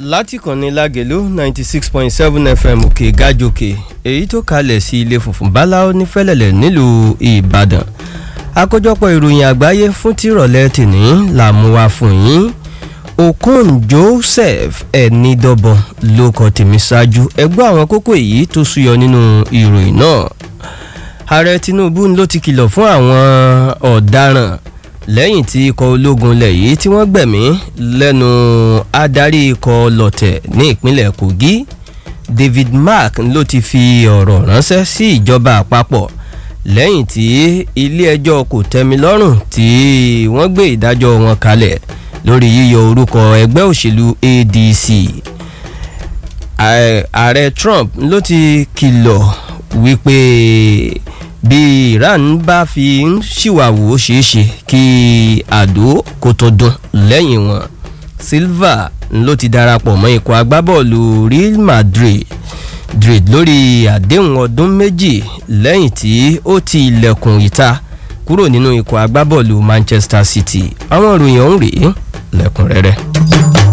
láti kànnì lágẹ̀lú ninety six point seven fm òkè gájòkè èyí tó kalẹ̀ sí ilé funfun báláwo ní fẹ́lẹ̀lẹ̀ nílùú ìbàdàn àkójọpọ̀ ìròyìn àgbáyé fún tìrọ̀lẹ́ tìní là mú wá fún yín okon joseph ẹnidọ́bọ̀n ló kọ tèmi ṣáájú ẹgbẹ́ àwọn kókó èyí tó súyọ nínú ìròyìn náà ààrẹ tinubu ló ti kìlọ̀ fún àwọn ọ̀daràn lẹ́yìn tí ikọ̀ ológun ilẹ̀ yìí tí wọ́n gbẹ̀mí lẹ́nu adarí ikọ̀ lọ̀tẹ̀ ní ìpínlẹ̀ kogi david mark ló ti fi ọ̀rọ̀ ránṣẹ́ sí ìjọba àpapọ̀ lẹ́yìn tí ilé-ẹjọ́ kò tẹ́mi lọ́rùn tí wọ́n gbé ìdájọ́ wọn kalẹ̀ lórí yíyọ orúkọ ẹgbẹ́ òṣèlú adc ààrẹ trump ló ti kìlọ̀ wípé bí iran bá fi ń ṣìwàwò ó ṣeé ṣe kí àdó kó tó dún lẹ́yìn wọn silva ló ti darapọ̀ mọ́ ikọ̀ agbábọ́ọ̀lù real madrid madrid lórí àdéhùn ọdún méjì lẹ́yìn tí ó ti ilẹ̀kùn ìta kúrò nínú ikọ̀ agbábọ́ọ̀lù manchester city àwọn ìròyìn ọ̀hún rèé lẹ́kùnrẹ́rẹ́.